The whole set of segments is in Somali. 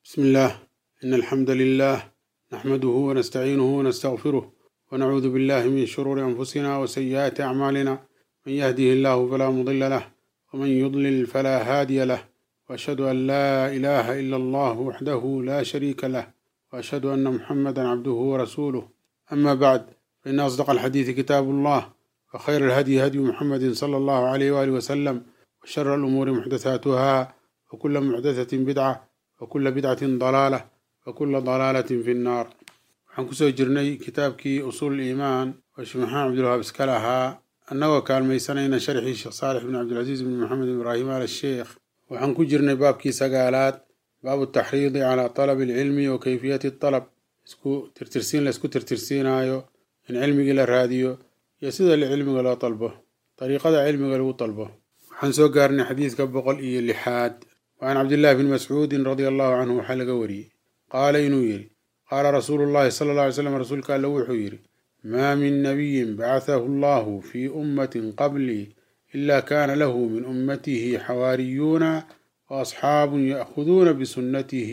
بسم الله إن الحمد لله نحمده ونستعينه ونستغفره ونعوذ بالله من شرور أنفسنا وسيئات أعمالنا من يهده الله فلا مضل له ومن يضلل فلا هادي له وأشهد أن لا إله إلا الله وحده لا شريك له وأشهد أن محمدا عبده ورسوله أما بعد فإن أصدق الحديث كتاب الله وخير الهدي هدي محمد صلى الله عليه وآله وسلم وشر الأمور محدثاتها وكل محدثة بدعة وكل بدعة ضلالة وكل ضلالة في النار waxaan kusoo jirnay kitaabkii usuul iimaan oo sheekh maxamed cabdilwahaab iska lahaa annagoo kaalmaysanayna sharxii sheekh saalix bin cabdilcasiis bin maxamed ibraahim al sheekh waxaan ku jirnay baabkii sagaalaad baabu taxriidi calaa talabi alcilmi wa kayfiyati talab isku tirtirsiin la isku tirtirsiinaayo in cilmigii la raadiyo iyo sida cilmiga loo dalbo dariiqada cilmiga lagu dalbo waxaan soo gaarnay xadiidka boqol iyo lixaad وعن عبد الله بن مسعود رضي الله عنه وحلق وري قال إنو يري قال رسول الله صلى الله عليه وسلم رسول قال له يري ما من نبي بعثه الله في أمة قبلي إلا كان له من أمته حواريون وأصحاب يأخذون بسنته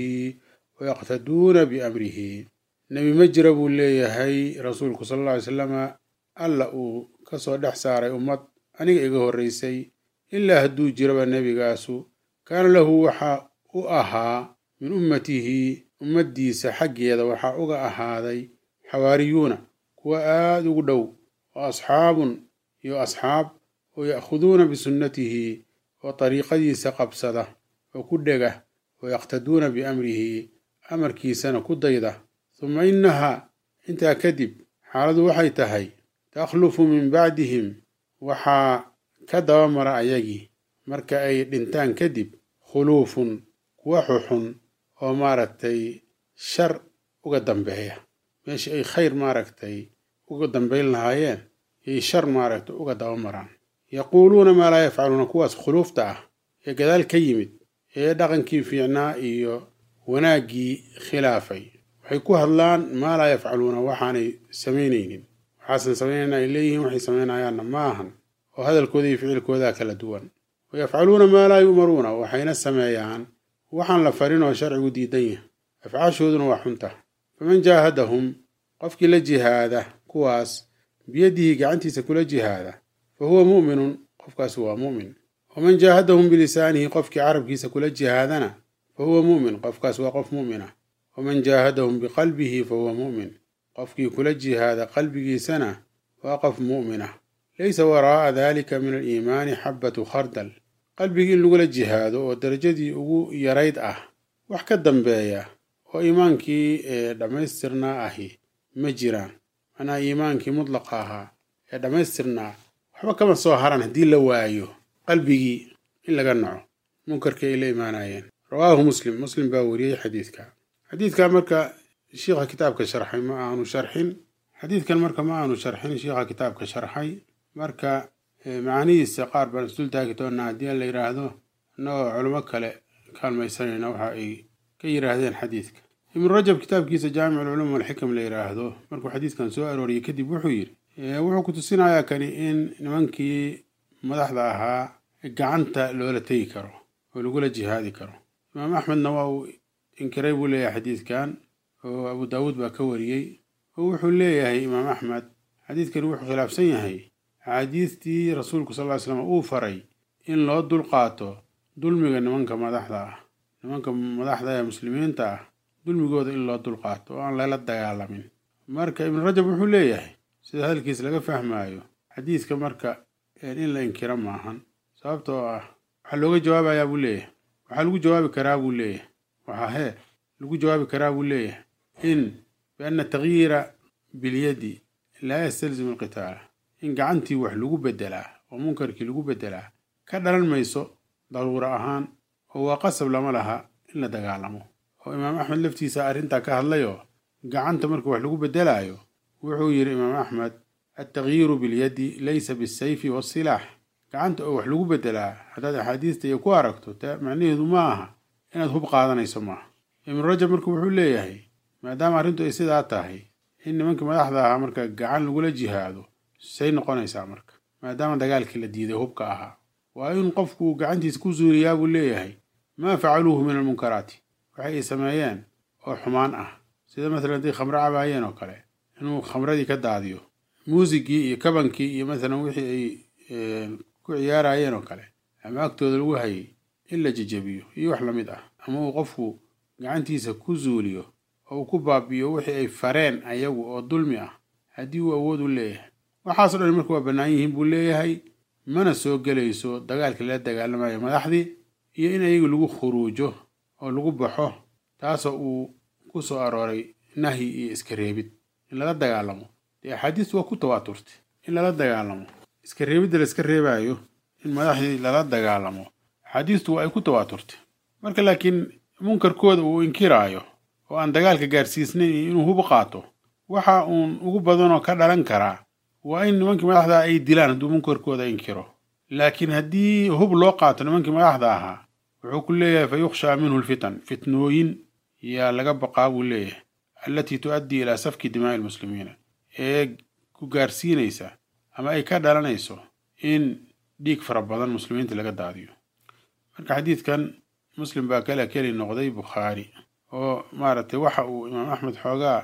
ويقتدون بأمره نبي مجرب لي هي رسولك صلى الله عليه وسلم ألا كسو دحسار أمت أني إيغو الرئيسي إلا هدو جرب النبي قاسو kaana lahu waxaa u ahaa min ummatihi ummaddiisa xaggeeda waxaa uga ahaaday xawaariyuuna kuwa aada ugu dhow oo asxaabun iyo asxaab oo ya'khuduuna bisunnatihi oo dariiqadiisa qabsada oo ku dhega oo yaqtaduuna biamrihi amarkiisana ku dayda huma innahaa intaa kadib xaaladu waxay tahay takhlufu min bacdihim waxaa ka dabamara ayagii marka ay dhintaan kadib khuluufun kuwa xuxun oo maaragtay shar uga dambeeya meeshii ay khayr maaragtay uga dambayn lahaayeen yay shar maaragtay uga dabamaraan yaquuluuna maa laa yafcaluuna kuwaas khuluufta ah ee gadaal ka yimid ee dhaqankii fiicnaa iyo wanaaggii khilaafay waxay ku hadlaan maa laa yafcaluuna waxaanay samaynaynin waxaasan samaynayna ay leeyihiin waxay samaynayaanna ma ahan oo hadalkooda iyo ficilkoodaa kala duwan wayafcaluuna maa laa yu'maruuna waxayna sameeyaan waxaan la farin oo sharcigu diidan yahay afcaashooduna waa xunta faman jaahadahum qofkii la jihaada kuwaas biyadihi gacantiisa kula jihaada fa huwa mu'minun qofkaas waa mu'min waman jaahadahum bilisaanihi qofkii carabkiisa kula jihaadana fa huwa mu'min qofkaas waa qof mu'mina waman jaahadahum biqalbihi fa huwa mu'min qofkii kula jihaada qalbigiisana waa qof mu'mina laysa waraa'a dalika min aliimaani xabbatu khardal qalbigii in lagula jihaado oo darajadii ugu yarayd ah wax ka dambeeya oo iimaankii ee dhammaystirnaa ahi ma jiraan macnaha iimaankii mudlaqa ahaa ee dhammaystirnaa waxba kama soo haran haddii la waayo qalbigii in laga naco munkarkii ay la imaanayeen rawaahu muslim muslim baa wariyey xadiidka xadiidka marka shiikha kitaabka sharxay ma aanu sharxin xadiidkan marka ma aanu sharxin shiikha kitaabka sharxay marka macaanihiisa qaar baan isdul taagi doonaa haddii la yidhaahdo annagoo culimo kale kaalmaysanayna waxa ay ka yidhaahdeen xadiidka ibnu rajab kitaabkiisa jaamic alculum walxikam la yidhaahdo markuu xadiidkan soo arooriyey kadib wuxuu yidhi wuxuu ku tusinayaa kani in nimankii madaxda ahaa gacanta loola tegi karo oo lagula jihaadi karo imaam axmedna waa uu inkiray buu leeyahay xadiidkan oo abu daawuud baa ka wariyey oo wuxuu leeyahay imaam axmed xadiidkani wuxuu khilaafsan yahay axaadiistii rasuulku sal ly slam uu faray in loo dulqaato dulmiga nimanka madaxda ah nimanka madaxda ee muslimiinta ah dulmigooda in loo dulqaato oo aan lala dagaalamin marka ibnu rajab wuxuu leeyahay sida hadalkiis laga fahmaayo xadiidka marka in la inkiro maahan sababtoo ah waxaa looga jawaabayaa buu leeyahay waxaa lagu jawaabi karaa buu leeyahay waxaa hee lagu jawaabi karaa buu leeyahay in bianna takyiira bilyadi laa yastalzimu alqitaala in gacantii wax lagu beddelaa oo munkarkii lagu beddelaa ka dhalan mayso daruuro ahaan oo waa qasab lama laha in la dagaalamo oo imaam axmed laftiisa arrintaa ka hadlayoo gacanta marka wax lagu beddelaayo wuxuu yidhi imaam axmed altakyiiru bilyadi laysa bisayfi waasilaax gacanta oo wax lagu beddelaa haddaad axaadiista iyo ku aragto ta macnaheedu ma aha inaad hub qaadanayso maaha ibnu rajab marka wuxuu leeyahay maadaama arrintu ay sidaa tahay in nimankii madaxda ahaa marka gacan lagula jihaado say noqonaysaa marka maadaama dagaalkii la diiday hubka ahaa waa in qofku gacantiisa ku suuriyaa buu leeyahay maa facaluuhu min almunkaraati waxay ay sameeyeen oo xumaan ah sida maalan haddii khamro cabaayeen oo kale inuu khamradii ka daadiyo muusigii iyo kabankii iyo maalan wixii ay ku ciyaarayeen oo kale ama agtooda lagu hayay in la jejebiyo iyo wax lamid ah ama uu qofku gacantiisa ku zuuliyo oo uu ku baabiyo wixii ay fareen ayagu oo dulmi ah haddii uu awood u leeyahay waxaasoo dhan marka waa bannaan yihiin buu leeyahay mana soo gelayso dagaalkii lala dagaalamayo madaxdii iyo in ayagu lagu khuruujo oo lagu baxo taasoo uu ku soo arooray nahyi iyo iska reebid in lala dagaalamo dee axaadiistu waa ku tawaaturtay in lala dagaalamo iska reebidda la iska reebaayo in madaxdii lala dagaalamo axaadiistu waa ay ku tawaaturtay marka laakiin munkarkooda uu inkiraayo oo aan dagaalka gaarsiisnayn iyo inuu hub qaato waxa uun ugu badanoo ka dhalan karaa waa in nimankii madaxda ay dilaan hadduu munkarkooda inkiro laakiin haddii hub loo qaato nimankii madaxda ahaa wuxuu ku leeyahay fa yukhshaa minhu lfitan fitnooyin yaa laga baqaa buu leeyahay allatii tu'addii ilaa safki dimaa'i lmuslimiina ee ku gaarsiinaysa ama ay ka dhalanayso in dhiig fara badan muslimiinta laga daadiyo marka xadiidkan muslim baa kala keli noqday bukhaari oo maaragtay waxa uu imaam axmed xoogaa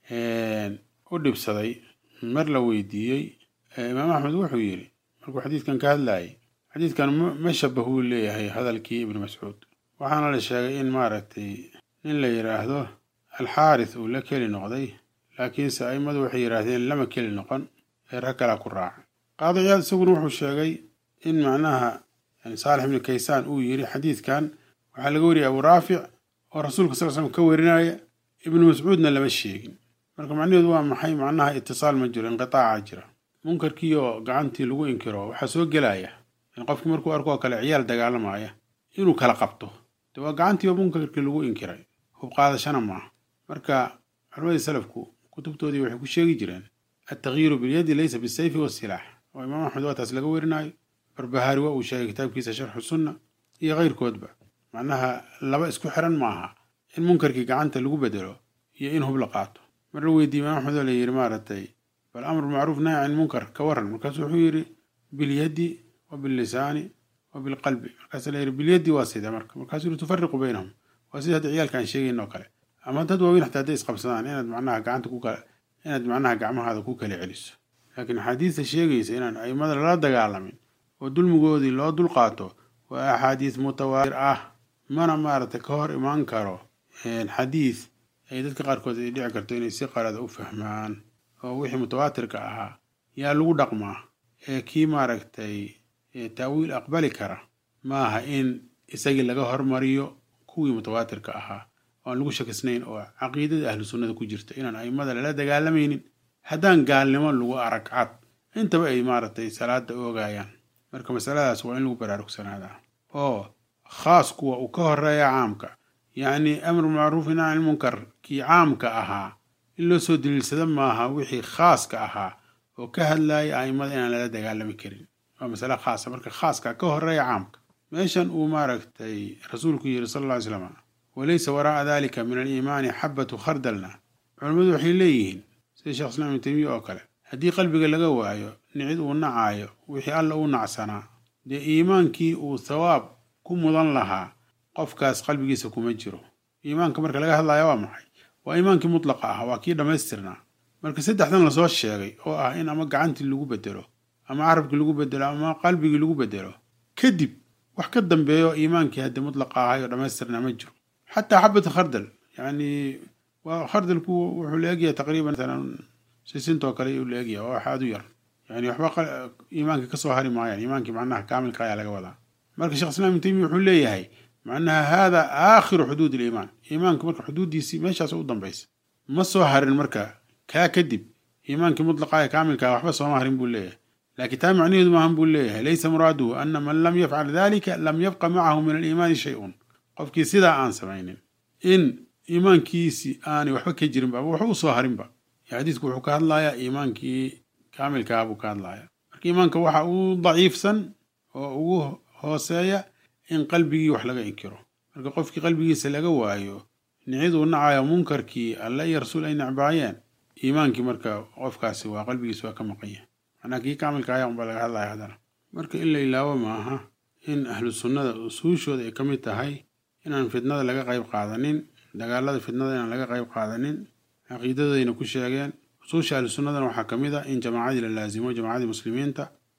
u dhibsaday mar la weydiiyey imaam axmed wuxuu yidhi markuu xadiidkan ka hadlayay xadiidkan ma shabahuu leeyahay hadalkii ibnu mascuud waxaana la sheegay in maaragtay nin la yidhaahdo alxaaris uu la keli noqday laakiinse a'immadu waxay yidhaahdeen lama keli noqon ee rag kalaa ku raaca qaadiciyaad isaguna wuxuu sheegay in macnaha saalix ibnu kaysaan uu yidhi xadiidkan waxaa laga wariyay abu raafic oo rasuulka sal slam ka warinaya ibnu mascuudna lama sheegin marka macnaheedu waa maxay macnaha itisaal ma jiro inqitaaca jira munkarkiioo gacantii lagu inkiro waxaa soo gelaya in qofkii markuu arkoo kale ciyaal dagaalamaya inuu kala qabto de waa gacantii oo munkarkii lagu inkiray hub qaadashana maaha marka culimadii salafku kutubtoodii waxay ku sheegi jireen altakyiiru bilyadi laysa bisayfi wasilaax oo imaam axmed waa taas laga warinayo barbahaari waa uu sheegay kitaabkiisa sharxu sunna iyo keyrkoodba macnaha laba isku xiran maaha in munkarkii gacanta lagu bedelo iyo in hub la qaato mar la weydiiyey imaam axmed oo la yidhi maaragtay bal amru macruuf nahy can munkar ka waran markaasu wuxuu yidhi bilyadi wa billisaani wa bilqalbi markaasa la yidhi bilyadi waa sida marka markaasuu yidhi tufariqu baynahum waa sida hadda ciyaalka aan sheegayn oo kale ama dad waaweyn xataa hadday isqabsadaan inaad macnaha gacanta ku kala inaad macnaha gacmahaada ku kala celiso laakiin axaadiista sheegaysa inaan aimada lala dagaalamin oo dulmigoodii loo dulqaato waa axaadiis mutawaatir ah mana maaragtay ka hor imaan karo xadiis ay dadka qaarkood ay dhici karto inay si qalada u fahmaan oo wixii mutawaatirka ahaa yaa lagu dhaqmaa ee kii maaragtay taawiil aqbali kara maaha in isagii laga hormariyo kuwii mutawaatirka ahaa oan lagu shakisnayn oo caqiidada ahlu sunnada ku jirta inaan aimada lala dagaalamaynin haddaan gaalnimo lagu arag cad intaba ay maaragtay salaada oogayaan marka masaladaas waa in lagu baraarugsanaada oo khaas kuwa uu ka horeeya caamka yacni amru macruufi nahy can munkar kii caamka ahaa in loo soo daliilsada maaha wixii khaaska ahaa oo ka hadlaya aimada inaan lala dagaalami karin waa masale khaasa marka khaaska ka horeeya caamka meeshan uu maaragtay rasuulku yidhi sal alla ly slam walaysa waraa'a dalika min aliimaani xabatu khardalna culammadu waxay leeyihiin sida sheekh islaam ibnu taymiya oo kale haddii qalbiga laga waayo nicid uu nacaayo wixii alla u nacsanaa dee iimaankii uu thawaab ku mudan lahaa qofkaas qalbigiisa kuma jiro iimaanka marka laga hadlaya waa maxay waa iimaankii mutlaqa ah waa kii dhammaystirnaa marka saddexdan lasoo sheegay oo ah in ama gacantii lagu bedelo ama carabkii lagu bedelo ama qalbigii lagu bedelo kadib wax ka dambeeyo iimaankii haddii mutlaqa ahay oo dhammaystirnaa ma jiro xataa xabata khardal yani waa khardalku wuxuu la egyahay taqriiban masalan sisintoo kale uu la egyahay oo wax aada u yar yani waxba iimaankii kasoo hari maayaan iimaankii macnaha kaamilka ayaa laga wadaa marka shekh islam ibn taymiya wuxuu leeyahay macnaha hada aakhiru xuduud iliimaan iimaanka marka xuduuddiisii meeshaas u dambaysa ma soo harin marka kaa kadib iimaankii mutlaqa ee kaamilka waxba sooma harin buu leeyahay laakiin taa macnaheedu maahan buu leeyahay laysa muraaduhu ana man lam yafcal dalika lam yabqa macahu min aliimaani shay-un qofkii sidaa aan samaynin in iimaankiisi aanay waxba ka jirinba ama waxba u soo harinba xadiidku wuxuu ka hadlayaa iimaankii kaamilkaa buu ka hadlayaa marka iimaanka waxa uu daciifsan oo ugu hooseeya in qalbigii wax laga inkiro marka qofkii qalbigiisa laga waayo niciduu nacayo munkarkii alle iyo rasuul ay necbaayeen iimaankii marka qofkaasi waa qalbigiisa waa ka maqan yahay macnaa kii kaamilka ayaa unbaa laga hadlaya haddana marka in la ilaawo maaha in ahlu sunnada usuushooda ay ka mid tahay inaan fitnada laga qayb qaadanin dagaalada fitnada inaan laga qayb qaadanin caqiidadayna ku sheegeen usuusha ahlu sunnadana waxaa ka mid a in jamaacadii la laasimo jamaacadii muslimiinta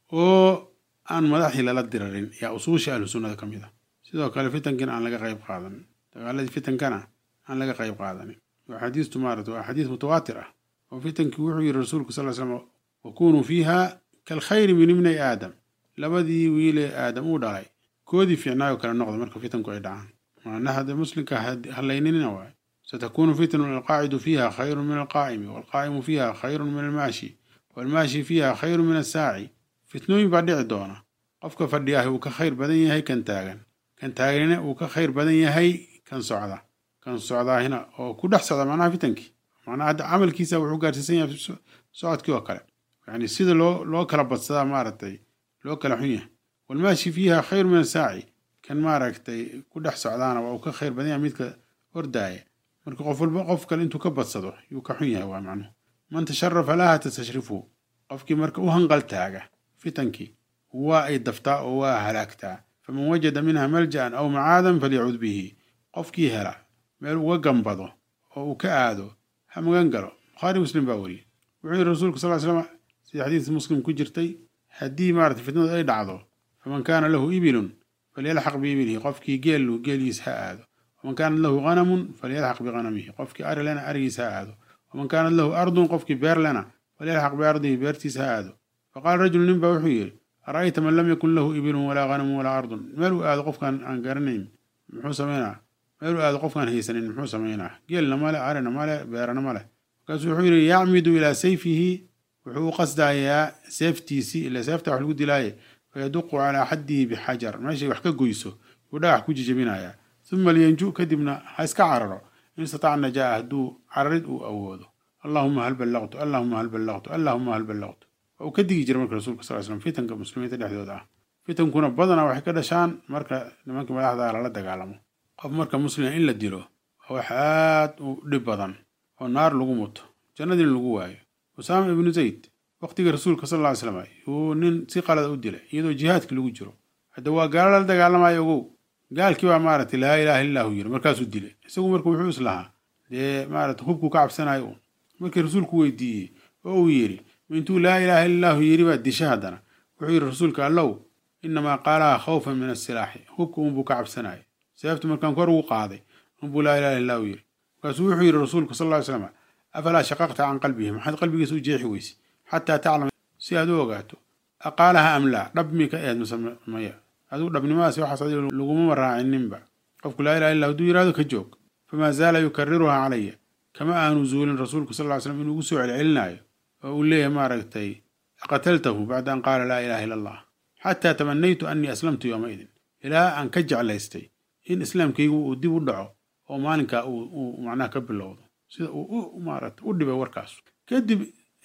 oo aan madaxii lala dirarin yaa usuusha ahlu sunnada ka mid a sidoo kale fitankiina aan laga qayb qaadanin dagaaladii fitankana aan laga qayb qaadanin axaadiistu maarata waa axaadiis mutawaatir ah oo fitankii wuxuu yidhi rasuulku sal slam wakunuu fiiha kalkhayri min ibnay aadam labadii wiilee aadam uu dhalay koodii fiicnaayoo kale noqda marka fitanku ay dhacaan macnaha de muslimka hallaynina waay satakunu fitnu alqaacidu fiiha khayru min alqaa'imi waalqaa'imu fiiha khayru min almaashi waalmaashi fiiha khayru min assaaci fitnooyin baa dhici doona qofka fadhiyaah uu ka khayr badan yahay kan taagan kan taaganina uu ka khayr badan yahay kan socda kan socdaahina oo ku dhex socda macnaha fitankii macnaha hadda camalkiisa wuxuu gaarsiisan yahay socodkii oo kale yani sida loo loo kala badsadaa maaragtay loo kala xun yahay walmaashi fiiha khayru min asaaci kan maaragtay ku dhex socdaana waa uu ka khayr badan yahay midka ordaaya marka qof walba qof kale intuu ka badsado yuu ka xun yahay waa macnuhu man tasharafa laha tastashrifu qofkii marka u hanqal taaga fitankii waa ay daftaa oo waa halaagtaa faman wajada minha malja'an aw macaadan falyacud bihi qofkii hela meel uga gambado oo uu ka aado ha magan galo bukhaari muslim baa weriye wuxuu yidhi rasuulku sal slam sida xadiis muslim ku jirtay haddii maarata fitnadu ay dhacdo faman kaana lahu ibilun falyalxaq biibilihi qofkii geelu geeliis ha aado waman kaanat lahu hanamun falyalxaq bihanamihi qofkii ari lena arigiis ha aado waman kaanat lahu ardun qofkii beer lena falyalxaq biardihi beertiis ha aado faqaala rajulu nin baa wuxuu yidhi ara'ayta man lam yakun lahu ibilun walaa hanamun walaa ardun meel uu aado qofkaan aan garanayn muxuu samaynaa meel uu aado qofkaan haysanin muxuu samaynaa geelna male arina male beerana male markaasuu wuxuu yidhi yacmidu ilaa sayfihi wuxuu u qasdayaa seeftiisii ila seefta wax lagu dilaaye fayaduqu calaa xaddihi bixajar meeshay wax ka goyso yuu dhagax ku jijabinayaa uma liyanju kadibna ha iska cararo in istataaca najaa hadduu cararid uu awoodo allahuma hal ballaqtu allahuma hal ballaqtu allahuma hal ballaqtu waa uu ka digi jira marka rasuulka sal slam fitanka muslimiinta dhexdooda ah fitankuna badanaa waxay ka dhashaan marka nimankii madaxda lala dagaalamo qof marka muslima in la dilo waa wax aad u dhib badan oo naar lagu muto jannadiina lagu waayo usaama ibnu zayd waqtigii rasuulka sal ly slam yuu nin si qalada u dilay iyadoo jihaadkii lagu jiro hadda waa gaalo lala dagaalamayo ogow gaalkii baa maaragtay laa ilaaha illahu yiri markaasuu dilay isagu marka wuxuu islahaa dee maarata hubkuu ka cabsanayo un markii rasuulku weydiiyey oo uu yidhi intuu laa ilaaha illahu yiri baa disha haddana wuxuu yidhi rasuulka allow inamaa qaalaha khawfan min asilaaxi hubka unbuu ka cabsanaya seeftu markaan kor ugu qaaday unbuu laa ilaha illahu yiri markaasuu wuxuu yidhi rasuulku sal ly slam afalaa shaqaqta can qalbihi maxaad qalbigiisa u jeexi weyse xataa taclam si aad u ogaato aqaalaha am laa dhab mi ka eed mase maya adigu dhabnimadaasi waxaas adiga laguma raacininba qofku laa ilaha illa haduu yihahdo ka joog famaa zaala yukariruhaa calaya kama aanu zuulin rasuulku sal ly slam inuu ugu soo celcelinaayo oo uu leeyahay maaragtay qataltahu bacda an qaala laa ilaha illa allah xataa tamanaytu annii aslamtu yowmaidin ilaa aan ka jeclaystay in islaamkaygu uu dib u dhaco oo maalinkaa uu macnaha ka bilowdo sida uu maarata u dhibay warkaas kadib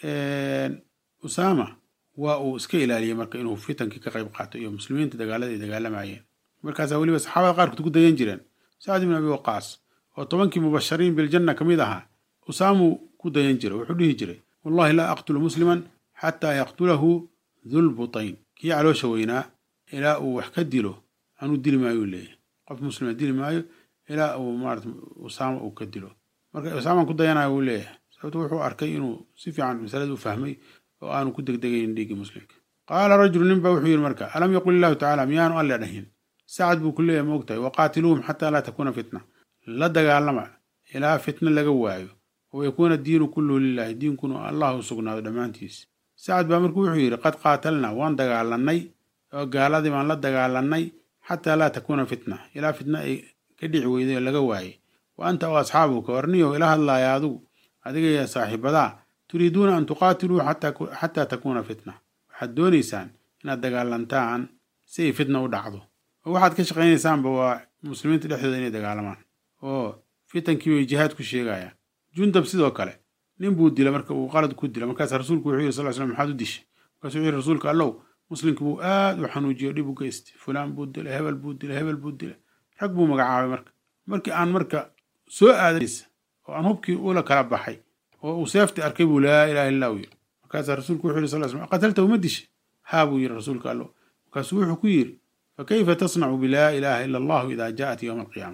usaama waa uu iska ilaaliyey marka inuu fitankii ka qayb qaato iyo muslimiinta dagaalada ay dagaalamayeen markaasaa weliba saxaabada qaarkood ku dayan jireen sacd ibn abi waqaas oo tobankii mubashariin biljanna ka mid ahaa usaamuu ku dayan jiray wuxuu dhihi jiray wallahi laa aqtulu musliman xataa yaqtulahu dulbutayn kii caloosha weynaa ilaa uu wax ka dilo anuu dili maayo leeyahy qof muslima dili maayo ilaa uu maarata usaama uu ka dilo marka usaamaan ku dayanayo wuu leeyahay sababto wuxuu arkay inuu si fiican masalada u fahmay oo aanu ku degdegaynin dhiiggii muslimka qaala rajulu nin baa wuxuu yidhi marka alam yaqul illahu tacala miyaanu alle dhahin sacad buu ku leeyahay maogtahay waqaatiluuhum xataa laa takuuna fitna la dagaalama ilaa fitna laga waayo oo yakuuna diinu kulluhu lilahi diinkuna allah u sugnaado dhammaantiis sacad baa marka wuxuu yidhi qad qaatalnaa waan dagaalanay oo gaaladii baan la dagaalanay xataa laa takuuna fitna ilaa fitna ay ka dhici weyday oo laga waayey wa anta o asxaabuka warniyow ila hadlaaya adigu adigaiyo saaxiibadaa turiiduuna an tuqaatiluu xataa takuuna fitna waxaad doonaysaan inaad dagaalantaan si ay fitna u dhacdo oo waxaad ka shaqaynaysaanba waa muslimiinta dhexdooda inay dagaalamaan oo fitankii bay jihaad ku sheegayaan jundab sidoo kale nin buu dila marka uu qalad ku dila markaas rasuulku wuxuu yiri sal slam maxaad u dishay markaasuu wuxuu yiri rasuulka allow muslimkii buu aad u xanuujiyo dhib u geystay fulaan buu dilay hebel buu dilay hebel buu dilay rag buu magacaabay marka markii aan marka soo aadaysa oo aan hubkii ula kala baxay oo uu seefti arkay buu laa ilaha illa u yiri markaasaa rasuulku wuxuu yiri sal slam qataltahu ma dishay haa buu yiri rasuulka allow markaasuu wuxuu ku yiri fakayfa tasnacu bilaa ilaha ila allahu idaa jaءat yowma alqiyaama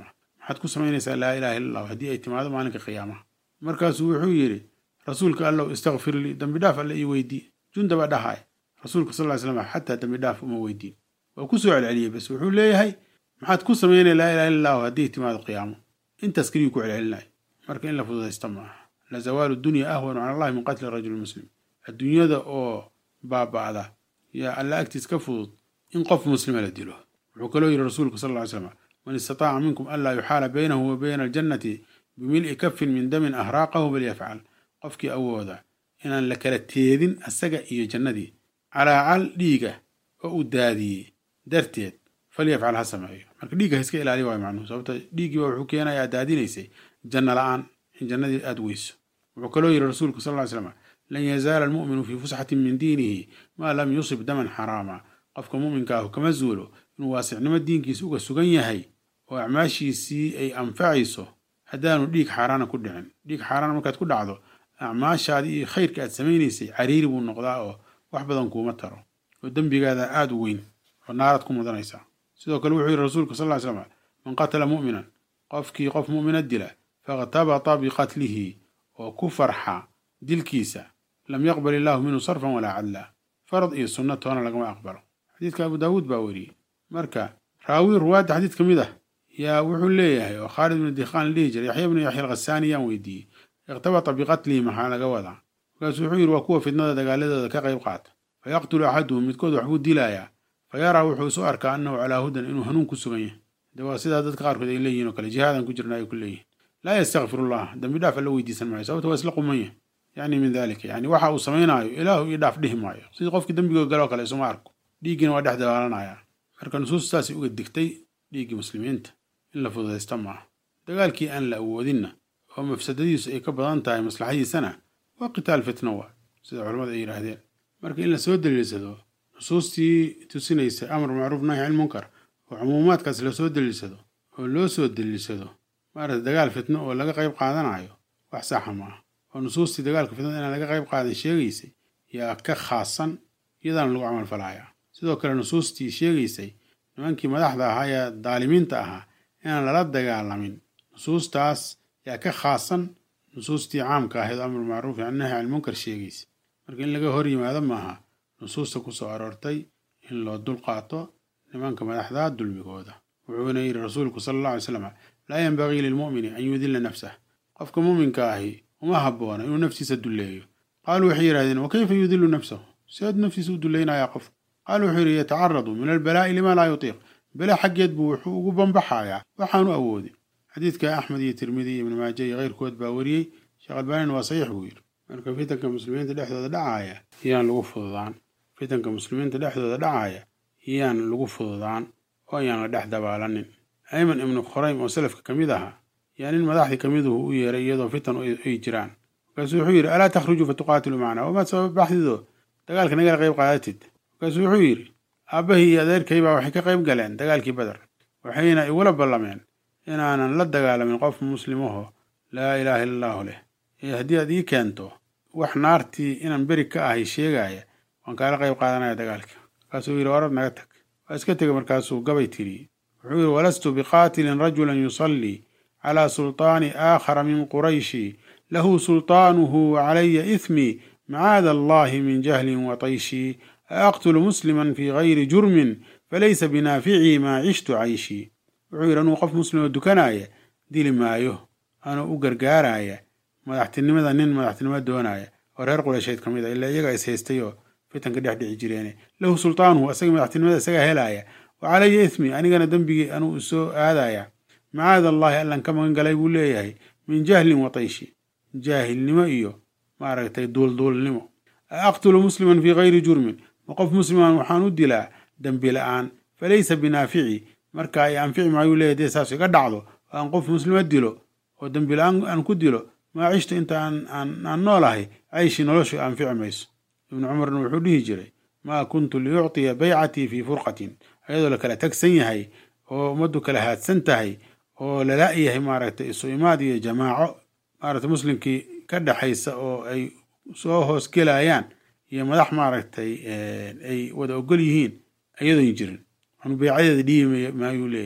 maxaad ku samaynaysaa laa ilaha illa allah haddii ay timaado maalinka qiyaamaha markaasuu wuxuu yidhi rasuulka allow istakfir lii dambi dhaaf alle ii weydii jundaba dhahaay rasuulka sal ly slam xataa dambi dhaaf uma weydiin waa ku soo celceliyey bas wuxuu leeyahay maxaad ku samaynaya laa ilaha illa allahu haddii timaado qiyaamo intaas keliyuu ku celcelinay marka in la fududaysta ma aha la zawaalu dunya ahwanu cala allahi min qatli rajuli muslim adduunyada oo baaba'da yaa alla agtiis ka fudud in qof muslima la dilo wuxuu kaloo yidhi rasuulku sal ly slam man istataaca minkum anlaa yuxaala baynahu wa bayna aljannati bimil'i kafin min damin ahraaqahu falyafcal qofkii awooda inaan la kala teedin asaga iyo jannadii calaacal dhiiga oo uu daadiyey darteed falyafcal ha sameeyo marka dhiigga ha iska ilaaliya waay macnuhu sababta dhiiggii baa wuxuu keenaya aad daadinaysay janno la-aan in jannadii aada weyso wuxuu kaloo yidhi rasuulku sal ly slam lan yazaala almu'minu fii fusxatin min diinihi maa lam yusib daman xaraama qofka mu'minka ahu kama zuulo inuu waasicnimo diinkiisa uga sugan yahay oo acmaashiisii ay anfacayso haddaanu dhiig xaaraana ku dhicin dhiig xaaraana markaad ku dhacdo acmaashaadii iyo khayrka aad samaynaysay cariiri buu noqdaa oo wax badan kuuma taro oo dembigaada aada u weyn oo naaraad ku mudanaysaa sidoo kale wuxuu yidhi rasuulku sal ly slam man qatala mu'minan qofkii qof mu'mina dila fakhtabata biqatlihi oo ku farxa dilkiisa lam yaqbal illaahu minhu sarfan walaa cadla farad iyo sunno toona lagama aqbalo xadiidka abu daawuud baa weriyey marka raawi ruwaadda xadiid ka mid ah yaa wuxuu leeyahay oo khaalid bnu dikhaan dhihi jiray yaxya bnu yaxya alkhasaani yaan weydiiyey ikhtabata biqatlihi maxaa laga wadaa markaasuu wuxuu yidhi waa kuwa fidnada dagaaladooda ka qayb qaata fa yaqtulu axaduhum midkood waxbuu dilayaa fa yaraa wuxuu isu arkaa annahu calaa hudan inuu hanuun ku sugan yahay de waa sidaa dadka qaarkood ay leeyihin oo kale jihaadan ku jirna ay ku leeyihin laa yastakfirullah dambi dhaaf alla weydiisan maayo sababta waa isla quman yahay yacni min dalika yani waxa uu samaynaayo ilaahu io dhaaf dhihi maayo sidii qofkii dembigood galoo kale isuma arko dhiiggiina waa dhex dabaalanaya marka nusuustaasi uga digtay dhiiggii muslimiinta in la fududaysta maaha dagaalkii aan la awoodinna oo mafsadadiisu ay ka badan tahay maslaxadiisana waa qitaal fitno waa sida culamadu ay yidhaahdeen marka in la soo daliilsado nusuustii tusinaysa amar macruuf nahy can munkar oo cumuumaadkaas lasoo daliilsado oo loo soo daliilsado maarata dagaal fitno oo laga qayb qaadanayo wax saxa ma ah oo nusuustii dagaalka fitnada inaan laga qayb qaadan sheegaysay yaa ka khaasan iyadaana lagu camal falayaa sidoo kale nusuustii sheegaysay nimankii madaxda ahaa ee daalimiinta ahaa inaan lala dagaalamin nusuustaas yaa ka khaasan nusuustii caamka ahayd amru macruuf can nahy can munkar sheegaysa marka in laga hor yimaado maaha nusuusta ku soo aroortay in loo dul qaato nimanka madaxda dulmigooda wuxuuna yidhi rasuulku sala alla alay slam laa yenbagii lilmu'mini an yudilla nafsah qofka mu'minka ahi uma habboona inuu naftiisa dulleeyo qaaluu waxay yidhahdeen wa kayfa yudilu nafsahu siaad naftiisa u dullaynayaa qof qaal wuxuu yidhi yatacaradu min albalaa'i lima laa yutiiq bele xaggeed buu wuxuu ugu bambaxayaa waxaanu awoodin xadiidka axmed iyo tirmidi iyo ibnu maaja iyo keyrkood baa wariyey sheekh albaanin waa saxiix buu yidhi marka fitanka muslimiinta dhexdooda dhacaaya yaan lagu fududaan fitanka muslimiinta dhexdooda dhacaaya yaan lagu fududaan oo ayaan la dhex dabaalanin ayman ibnu khuraym oo salafka ka mid ahaa yaa nin madaxdii ka miduhu u yeeray iyadoo fitan ay jiraan markaasuu wuxuu yidhi alaa takhruju fatuqaatilu macnaa wamaad sabab baxdido dagaalka nagala qayb qaadatid markaasuu wuxuu yidhi aabbahii iyo adeerkay baa waxay ka qayb galeen dagaalkii beder waxayna igula ballameen inaanan la dagaalamin qof muslimaho laa ilaaha illa allahu leh ee haddii aad ii keento wax naartii inaan beri ka ahay sheegaaya waan kaala qayb qaadanaya dagaalka markaasuu yidhi orad naga tag waa iska tegay markaasuu gabay tiri wuxuu yidhi walastu biqaatilin rajulan yusallii calaa sulطaani aakhara min qurayshi lahu sulطaanuhu wacalaya ihmii macaada allahi min jahlin watayshii aaqtulu musliman fii gayri jurmin falaysa binaaficii maa cishtu cayshii wuxuu yidhi anuu qof muslimoo dukanaya dili maayo anuu u gargaaraya madaxtinimada nin madaxtinimo doonaya oo reer qureysheed ka mid a ilaa iyaga is haystay oo fitanka dhex dhici jireene lahu sultaanuhu asaga madaxtinimada isagaa helaya wa calaya ismi anigana dembigii anuu isoo aadaya macaada allahi allan ka magan galay buu leeyahay min jahlin wa tayshi jaahilnimo iyo maaragtay duulduulnimo a aqtulu musliman fii gayri jurmin ma qof musliman waxaan u dilaa dembi la-aan falaysa binaafici marka ay anfici maayuu leeyahy dee saas iga dhacdo oo aan qof muslima dilo oo dembi la-aan aan ku dilo maa cishta inta aan noolahay cayshi noloshu anfici mayso ibnu cumarna wuxuu dhihi jiray maa kuntu liyucطiya baycatii fii furqatin ayadoo la kala tagsan yahay oo ummaddu kala haadsan tahay oo lala-yahay maaragtay isu imaad iyo jamaaco maaragtay muslimkii ka dhexaysa oo ay soo hoos gelayaan iyo madax maaragtay ay wada ogol yihiin ayadoon jirin anu beycadeeda dhiibi maayuu leeyahay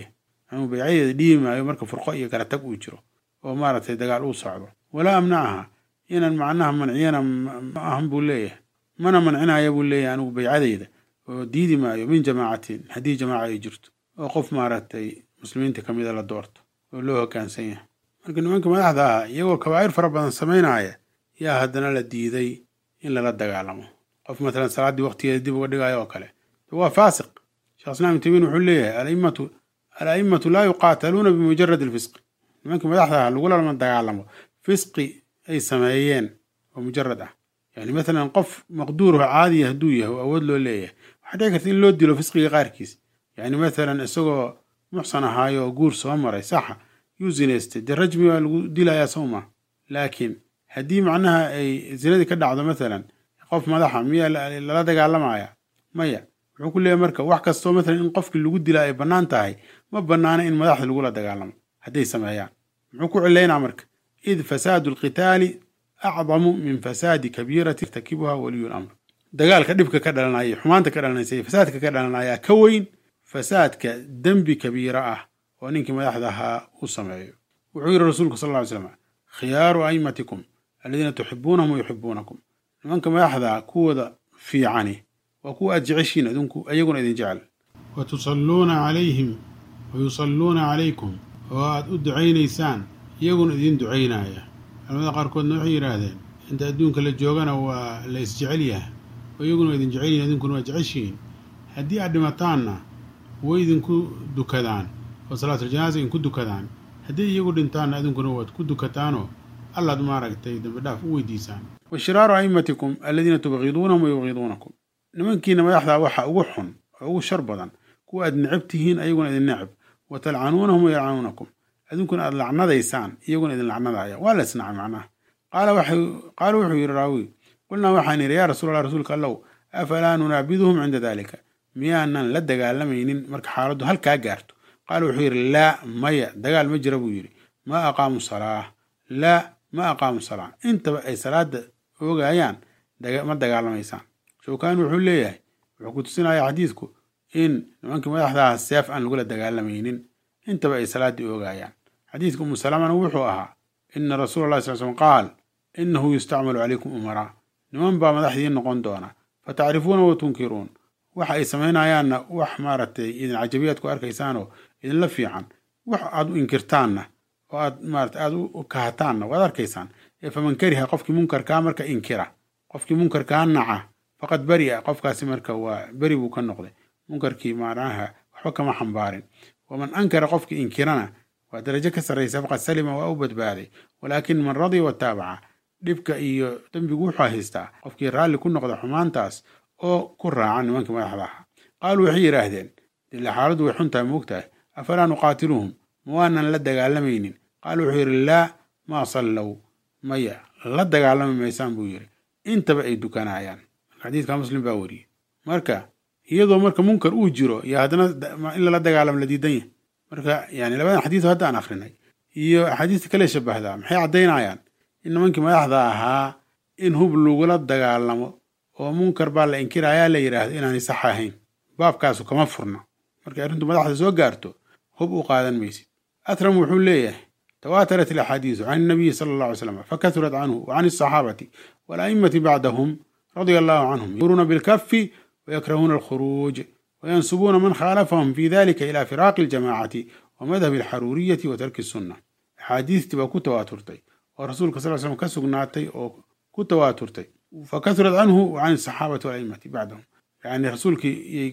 anuu baycadeeda dhiibi maayo marka furqo iyo kala tag uu jiro oo maaragtay dagaal uu socdo walaa amnacaha inaan macnaha manciyana ma ahan buu leeyahay mana mancinaya buu leeyahay anigu baycadeyda oo diidi maayo min jamaacatin haddii jamaaca ay jirto oo qof maaragtay muslimiinta ka mida la doorto oo loo hoggaansan yahay marka nimanka madaxda ah iyagoo kabaa'ir fara badan samaynaya yaa haddana la diiday in lala dagaalamo qof matalan salaaddii waqtigeeda dib uga dhigayo oo kale waa faasiq sheekh islaam ibn taymiin wuxuu leeyahay alaimatu ala'immatu laa yuqaataluuna bimujarad alfisqi nimanka madaxda ah lagulama dagaalamo fisqi ay sameeyeen oo mujarad ah yani matalan qof maqduurho caadiya hadduu yahay oo awood loo leeyahay waxaa dhici karta in loo dilo fisqiga qaarkiis yani matalan isagoo muxsan ahaayo oo guur soo maray saxa yuu zinaystay dee rajmi waa lagu dilayaa sowma laakiin haddii macnaha ay zinadii ka dhacdo matalan qof madaxa miyaa lala dagaalamaya maya wuxuu ku leeyahy marka wax kastoo matalan in qofkii lagu dilaa ay bannaan tahay ma bannaana in madaxda lagula dagaalamo hadday sameeyaan muxuu ku cilaynaa marka id fasaadu alqitaali acdamu min fasaadi kabiirati irtakibuha waliyu lamr dagaalka dhibka ka dhalanaya xumaanta ka dhalanaysa iyo fasaadka ka dhalanaya ka weyn fasaadka dembi kabiira ah oo ninkii madaxda ahaa uu sameeyo wuxuu yidhi rasuulku sal ll ly slam khiyaaru a'immatikum aladiina tuxibuunahum wayuxibuunakum nimanka madaxda kuwooda fiicani waa kuwa aad jeceshiin adinku ayaguna idin jecel wa tusalluuna calayhim wa yusalluuna calaykum oo aad u ducaynaysaan iyaguna idin ducaynaya culamada qaarkoodna waxay yidhaahdeen inta adduunka la joogana waa la isjecel yahay oo iyaguna idin jecel yihin idinkuna waa jeceshihiin haddii aad dhimataanna way idinku dukadaan oo salaatuljanaaza idinku dukadaan haddii iyagu dhintaanna idinkuna waad ku dukataanoo allaad maaragtay dambi dhaaf u weydiisaan wa shiraaru a'immatikum aladiina tubqiduunahum wa yubqiduunakum nimankiina madaxdaa waxaa ugu xun oo ugu shar badan kuwa aad necab tihiin ayaguna idin necab wa talcanuunahum wa yalcanuunakum idinkuna aad lacnadaysaan iyaguna idin lacnadaya waa la isnacay macnaha qaala wuxuu yidhi raawi qulnaa waxaan idhi yaa rasuulallah rasuulka allow afalaa nunaabiduhum cinda daalika miyaanan la dagaalamaynin marka xaaladdu halkaa gaarto qaala wuxuu yidhi laa maya dagaal ma jira buu yidhi maa aqaamu salaa laa ma aqaamu salaa intaba ay salaada oogayaan ma dagaalamaysaan showkaani wuxuu leeyahay wuxuu ku tusinaya xadiidku in nimankii madaxdaha seef aan lagula dagaalamaynin intaba ay salaaddii oogayaan xadiidka umu salamana wuxuu ahaa ina rasuula allahi sal slm qaal inahu yustacmalu calaykum umaraa niman baa madaxdiin noqon doona fatacrifuuna wa tunkiruun waxa ay samaynayaanna wax maaragtay idin cajabiyaad ku arkaysaanoo idinla fiican wax aad u inkirtaanna oo aad maarata aad u kahataanna waad arkaysaan ee faman kariha qofkii munkarkaa marka inkira qofkii munkarkaa naca faqad beri'a qofkaasi marka waa beri buu ka noqday munkarkii macnaha waxba kama xambaarin waman ankara qofkii inkirana waa darajo ka sarraysa faqad salima waa u badbaaday walaakin man radiya wataabaca dhibka iyo dembigu wuxuu haystaa qofkii raalli ku noqda xumaantaas oo ku raaca nimankii madaxda aha qaaluu waxay yidhaahdeen dila xaaladdu way xuntahay moogtahay afalaa nuqaatiluhum ma waanan la dagaalamaynin qaala wuxuu yidhi laa maa sallow maya la dagaalami maysaan buu yidhi intaba ay dukanayaan xadiidka muslim baa weriyey marka iyadoo marka munkar uu jiro iyo haddana in lala dagaalamo la diidan yahay marka yani labadan xadiido hadda aan akrinay iyo axaadiista kale shabahdaa maxay caddaynayaan in nimankii madaxda ahaa in hub lagula dagaalamo oo munkar baa la inkirayaa la yidhaahdo inaanay sax ahayn baabkaasu kama furna markay arrintu madaxda soo gaarto hub u qaadan maysid atram wuxuu leeyahay tawaatarat alaxaadiisu can nabiyi sala allah alay slam fakasurat canhu wa can alsaxaabati wala'immati bacdahum radia allahu canhum yuruuna bilkafi ويكرهون الخروج وينسبون من خالفهم في ذلك إلى فراق الجماعة ومذهب الحرورية وترك السنة أحاديث تبقى كتواترتي ورسولك صلى الله عليه وسلم كسقناتي أو كتواترتي فكثرت عنه وعن الصحابة والأئمة بعدهم يعني رسولك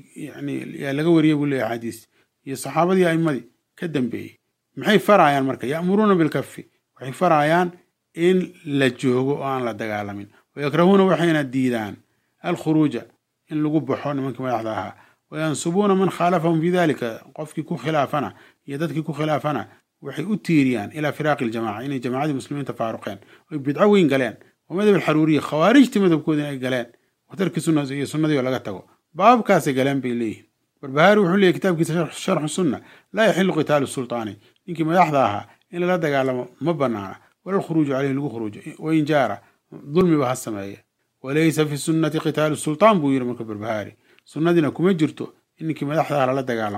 يعني يا لقوري يقول لي أحاديث يا صحابة يا أئمة كدم به maxay farayaan marka ya'muruuna bilkafi waxay farayaan in la joogo oo aan la dagaalamin wayakrahuuna waxayna diidaan alkhuruuja in lagu baxo nimankii madaxda ahaa wayansubuuna man khaalafahum fi dalika qofkii ku khilaafana iyo dadkii ku khilaafana waxay u tiiriyaan ilaa firaaqi iljamaca inay jamacadii muslimiinta faaruqeen oy bidco weyn galeen wa madhab alxaruuriya khawaarijtii madhabkoodina ay galeen wa tarki sunna iyo sunnadii oo laga tago baabkaasay galeen bay leeyihin barbahaari wuxuu leeyahy kitaabkiisa sharxu sunna laa yaxilu qitaalu sultaani ninkii madaxda ahaa in lala dagaalamo ma banaana wala lkhuruuju caleyhi lagu khuruujo wain jaara dulmiba ha sameeye walaysa fi sunnati qitaalu sultaan buu yidhi marka barbahaari sunnadiina kuma jirto in ninkii madaxda ah lala dagaalamo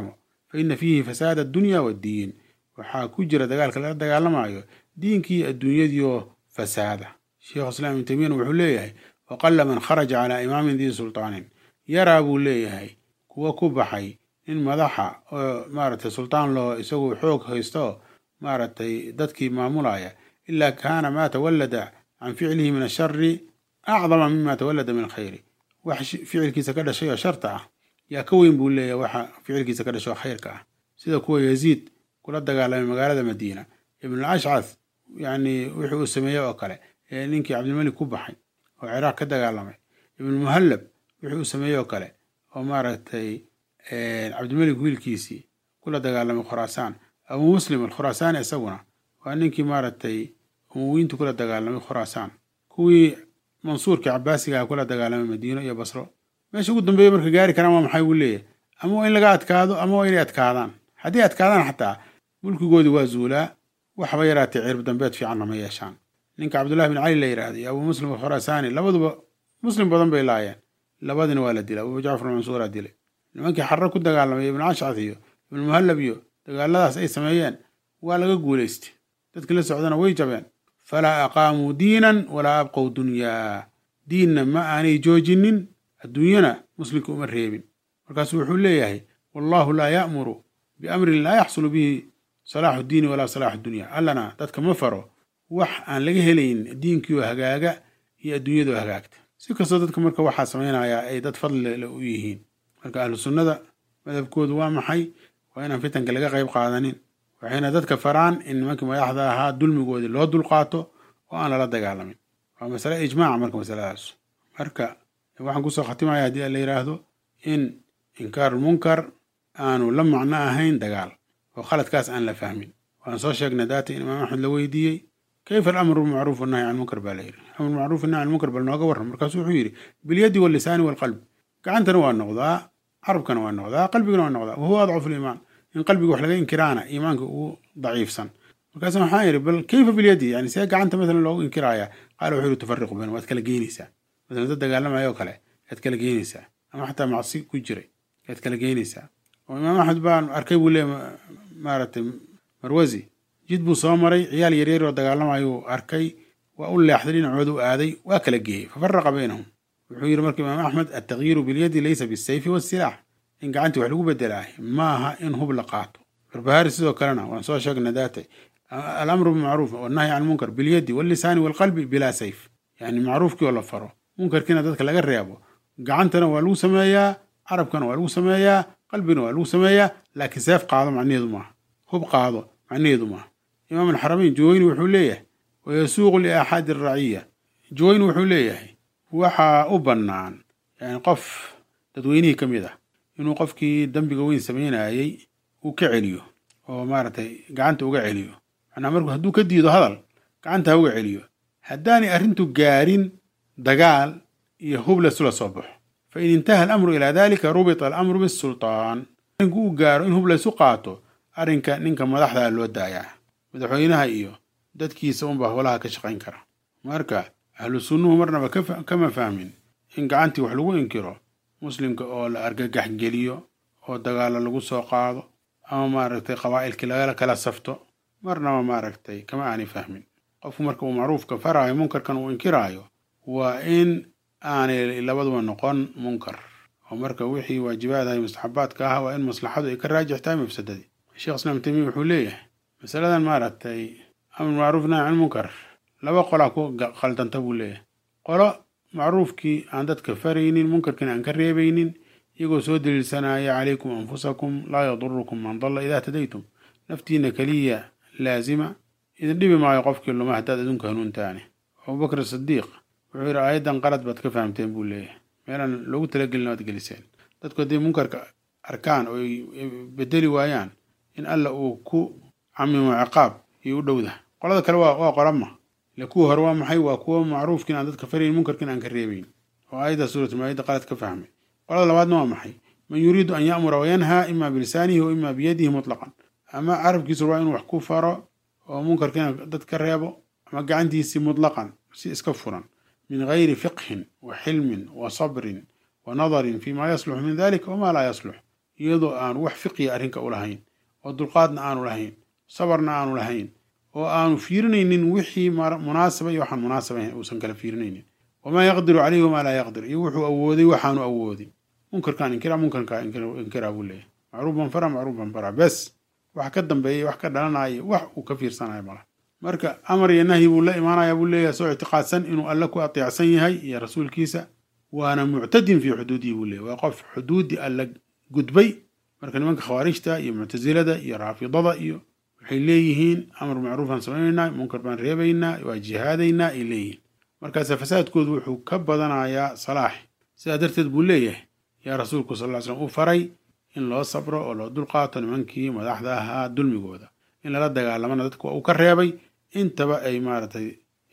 fa ina fiihi fasaada addunya waaddiin waxaa ku jira dagaalka lala dagaalamayo diinkii adduunyadii oo fasaada sheikhu islaam ibnu taymiyana wuxuu leeyahay waqalla man kharaja calaa imaamin dii sultaanin yaraa buu leeyahay kuwa ku baxay nin madaxa oo maaragtay sultaan loo isagu xoog haysto maaragtay dadkii maamulaya ilaa kaana maa tawallada can ficlihi min ashari acdama mima tawallada min alkhayri wax ficilkiisa ka dhashay oo sharta ah yaa ka weyn buu leeyahay waxa ficilkiisa ka dhashay oo khayrka ah sida kuwa yaziid kula dagaalamay magaalada madiina ibn ashcath yani wixii uu sameeyey oo kale ee ninkii cabdilmalik ku baxay oo ciraaq ka dagaalamay ibn muhallab wixii uu sameeyey oo kale oo maaragtay cabdilmalik wiilkiisii kula dagaalamay khuraasaan abu muslim alkhuraasaani isaguna waa ninkii maaragtay umuwiintu kula dagaalamay khuraasaan kuwii mansuurkii cabaasigaha kula dagaalamay madiino iyo basro meesha ugu dambeeya marka gaari karaan waa maxay buu leeyahay ama waa in laga adkaado ama waa inay adkaadaan haddii adkaadaan xataa mulkigoodii waa zuulaa waxba yaraatay cirb dambeed fiicanna ma yeeshaan ninka cabdullahi bin cali la yidhaahda iyo abu muslim alkhuraasaani labaduba muslim badan bay laayeen labadina waa la dilay abu jacfar mansuuraa dilay nimankii xarre ku dagaalamay ibn ashcad iyo ibn muhallab iyo dagaaladaas ay sameeyeen waa laga guulaystay dadkii la socdana way jabeen falaa aqaamuu diinan walaa abqow dunyaa diinna ma aanay joojinin adduunyana muslimka uma reebin markaasuu wuxuu leeyahay wallahu laa ya'muru biamrin laa yaxsulu bihi salaaxu diini walaa salaaxu dunya allana dadka ma faro wax aan laga helayn diinkiioo hagaaga iyo adduunyadoo hagaagta si kastoo dadka marka waxaa samaynayaa ay dad fadlile u yihiin marka ahlu sunnada madhabkoodu waa maxay waa inaan fitanka laga qayb qaadanin waxayna dadka faraan in nimankii madaxda ahaa dulmigoodii loo dulqaato oo aan lala dagaalamin waa masale ijmaaca marka masaladaas marka waxaan kusoo khatimaya haddii la yidhaahdo in inkaarulmunkar aanu la macno ahayn dagaal oo khaladkaas aan la fahmin waan soo sheegnay daata in imaam axmed la weydiiyey kayfa alamru bilmacruuf wannahy can munkar baa la yidhi amru macruuf nahy can munkar bal nooga warran markaasu wuxuu yidhi bilyadi wallisaani walqalb gacantana waa noqdaa carabkana waa noqdaa qalbigana waa noqdaa wahuwa adcafu liimaan in qalbiga wax laga inkiraana iimaanka ugu daciifsan markaas waxaan yidhi bal kayfa bilyadi yani see gacanta masalan loogu inkiraaya qaala wuxuu yidhi tufariqu bayn waad kala geynaysaa masalan dad dagaalamaya oo kale yaad kala geynaysaa ama xataa macsi ku jiray yaad kala geynaysaa oo imaam axmed baan arkay buu leeya maaragtay marwasi jid buu soo maray ciyaal yaryar oo dagaalamayuu arkay waa u leexday dhinacooda u aaday waa kala geeyey fafaraqa baynahum wuxuu yidhi marka imaam axmed altagyiiru bilyadi laysa bisayfi wasilaax in gacantii wax lagu bedelaah maaha in hub la qaato barbahaari sidoo kalena waan soo sheegna daatay alamru bilmacruuf wannahyi can munkar bilyadi wallisaani walqalbi bilaa sayf yani macruufkii oo la faro munkarkiina dadka laga reebo gacantana waa lagu sameeyaa carabkana waa lagu sameeyaa qalbina waa lagu sameeyaa laakiin seef qaado macnaheedu maaha hub qaado macnaheedu maaha imaam alxaramayn juwayni wuxuu leeyahay wayasuuqu liaaxaadi araciya juwayni wuxuu leeyahay waxaa u bannaan yani qof dadweynihii ka mid ah inuu qofkii dembiga weyn samaynayey uu ka celiyo oo maaragtay gacanta uga celiyo macnaa markuu hadduu ka diido hadal gacanta ha uga celiyo haddaanay arrintu gaarin dagaal iyo hub laysula soo baxo fa in intaha alamru ilaa dalika rubita alamru bisultaan arrinku uu gaaro in hub laysu qaato arrinka ninka madaxdaa loo daayaa madaxweynaha iyo dadkiisa unbaa howlaha ka shaqayn kara marka ahlu sunnuhu marnaba kama fahmin in gacantii wax lagu inkiro muslimka oo la argagax geliyo oo dagaalo lagu soo qaado ama maaragtay qabaa'ilkii lagala kala safto marnaba maaragtay kama aanay fahmin qofku marka uu macruufka faraayo munkarkan uu inkiraayo waa in aanay labaduba noqon munkar oo marka wixii waajibaadaha iyo mustaxabaadka ah waa in maslaxadu ay ka raajix tahay mafsadadii sheekh islaam tamiya wuxuu leeyahay masaladan maaragtay amr macruuf nahy can munkar laba qolaa ku khaldanta buu leeyahay qolo macruufkii aan dadka faraynin munkarkiina aan ka reebaynin iyagoo soo daliilsanaya calaykum anfusakum laa yadurukum man dalla idaa tadaytum naftiina keliya laazima idin dhibi maayo qofkii luma haddaad adunka hanuuntaane abubakr sidiiq wuxuu yidhi aayaddan qalad baad ka fahamteen buu leeyahay meelaan loogu talagelin waad geliseen dadku hadday munkarka arkaan oo ay bedeli waayaan in alla uu ku camimo ciqaab iyo u dhowda qolada kale waa qorama ile kuwa hore waa maxay waa kuwa macruufkiin aan dadka farayn munkarkiin aan ka reebayn oo aayadda suuratulmaayida qalad ka fahmay qolada labaadna waa maxay man yuriidu an ya'mura wayanhaa ima bilisaanihi wa ima biyadihi mutlaqan ama carabkiisu waa inuu wax ku faro oo munkarkiina dad ka reebo ama gacantiisii mutlaqan si iska furan min gayri fiqhin wa xilmin wa sabrin wa nadarin fi ma yasluxu min dalika wama laa yaslux iyadoo aanu wax fiqiya arrinka u lahayn oo dulqaadna aanu lahayn sabarna aanu lahayn oo aanu fiirinaynin wixii munaasaba iyo waxaan munaasabahayn uusan kala fiirinaynin wamaa yaqdiru caleyhi wamaa laa yaqdir iyo wuxuu awooday waxaanu awoodin munkarkaan inkira munkarkaa inkiraa buu leeyahy macruufan fara macruufan fara bes wax ka dambeeya wax ka dhalanaya wax uu ka fiirsanayo mala marka amar iyo nahyi buu la imaanaya buu leeyahay soo ictiqaadsan inuu alle ku ateecsan yahay iyo rasuulkiisa waana muctadin fii xuduudihi buu leeyahy waa qof xuduuddii alle gudbay marka nimanka khawaarijta iyo muctasilada iyo raafidada iyo waxay leeyihiin amar macruufaan samaynaynaa munkar baan reebaynaa waa jihaadaynaa ay leeyihiin markaase fasaadkoodu wuxuu ka badanayaa salaax sidaa darteed buu leeyahay yaa rasuulku sal ly slam uu faray in loo sabro oo loo dulqaato nimankii madaxda ahaa dulmigooda in lala dagaalamana dadka waa uu ka reebay intaba ay maaragtay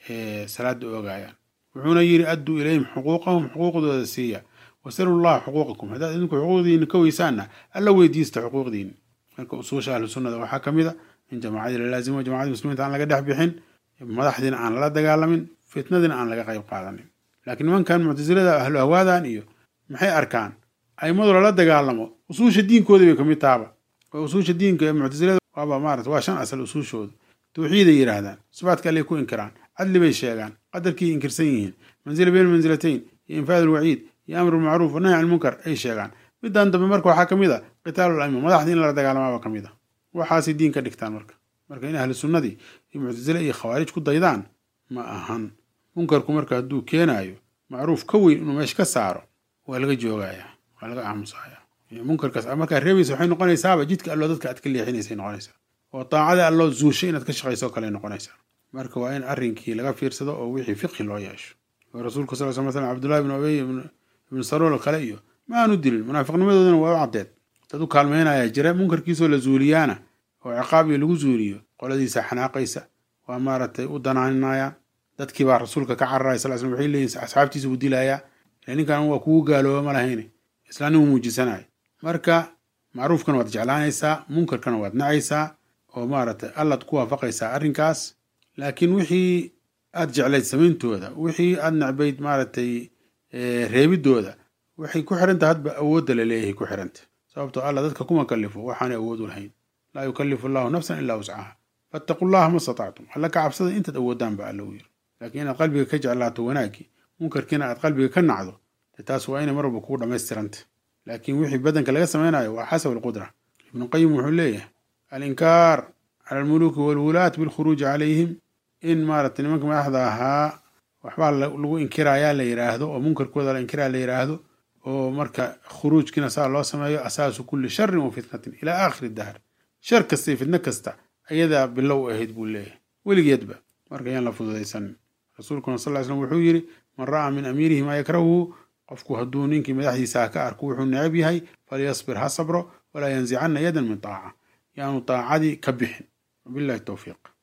salaada oogayaan wuxuuna yidhi adduu ilayhim xuquuqahum xuquuqdooda siiya wasalu llaha xuquuqakum haddaad idinku xuquuqdiina ka weysaanna alla weydiista xuquuqdiina marka usuusha ahlu sunnada waxaa ka mid a in jamaacadii la laazimo jamacadii muslimiinta aan laga dhex bixin madaxdiina aan lala dagaalamin fitnadiina aan laga qayb qaadanin laakiin nimankan muctasilada ahlu hawaadan iyo maxay arkaan aimadu lala dagaalamo usuusha diinkooda bay kamid tahaba oo usuusha diinka ee muctasilada waaba maarata waa shan asal usuushooda tawxiiday yidhaahdaan sifaadka allay ku inkiraan cadli bay sheegaan qadarkii inkirsan yihiin manzila bayna mansilatayn iyo infaad alwaciid iyo amru macruuf wanahy can munkar ay sheegaan middan dambe marka waxaa kamid a qitaalul aima madaxdii in lala dagaalamaaba kamid a waxaasay diin ka dhigtaan marka marka in ahlu sunnadii iyo muctasile iyo khawaarij ku daydaan ma ahan munkarku marka hadduu keenaayo macruuf ka weyn inuu meesha ka saaro waa laga joogayaa waa laga aamusaya munkarkaas markaa reebaysa waxay noqonaysaaba jidka alloo dadka aad ka leexinaysay noqonaysaa oo daacada alloo zuushay inaad ka shaqayso kale noqonaysaa marka waa in arrinkii laga fiirsado oo wixii fiqhi loo yeesho oo rasuulku sal sl slam cabdullahi ibn ubey ibnu saluul kale iyo ma aanu dilin munaafiqnimadoodana waa u caddeed dad u kaalmaynaya jira munkarkiisoo la zuuliyaana oo ciqaab iyo lagu zuuliyo qoladiisa xanaaqaysa waa maaragtay u danaaninayaan dadkii baa rasuulka ka cararaya sal slam waxay leeyihin asxaabtiisa buu dilayaa ila ninkan waa kugu gaalooba ma lahayne islaanimu muujisanaya marka macruufkana waad jeclaanaysaa munkarkana waad nacaysaa oo maaragtay allaad ku waafaqaysaa arrinkaas laakiin wixii aad jeclayd samayntooda wixii aad necbayd maaragtay reebidooda waxay ku xiranta hadba awoodda la leeyahay ku xiranta sababtoo alla dadka kuma kalifo waxaanay awood u lahayn laa yukallifu allahu nafsan ilaa wuscaha fattaqu llaha ma statactum alla ka cabsada intaad awoodaan ba alla u yiri laakiin inaad qalbiga ka jeclaato wanaaggii munkarkiina aad qalbiga ka nacdo de taas waa inay mar walba kugu dhammaystiranta laakiin wixii badanka laga samaynayo waa xasab alqudra ibnu qayim wuxuu leeyahay alinkaar cala almuluuki walwulaat bilkhuruuji calayhim in maaragtay nimanka madaxda ahaa waxbaa lagu inkirayaa la yidhaahdo oo munkarkooda la inkiraa la yidhaahdo oo marka khuruujkiina saa loo sameeyo asaasu kulli sharin wa fitnatin ilaa aakhiri dahr shar kasta iyo fitno kasta ayadaa bilow ahayd buu leeyahay weligeedba marka yaan la fududaysanin rasuulkuna sal ly slam wuxuu yidhi man ra'aa min amiirihi maa yakrahuhu qofku hadduu ninkii madaxdiisaa ka arko wuxuu necab yahay falyasbir ha sabro walaa yanzicanna yadan min taaca yaanu taacadii ka bixin wabillahi towfiiq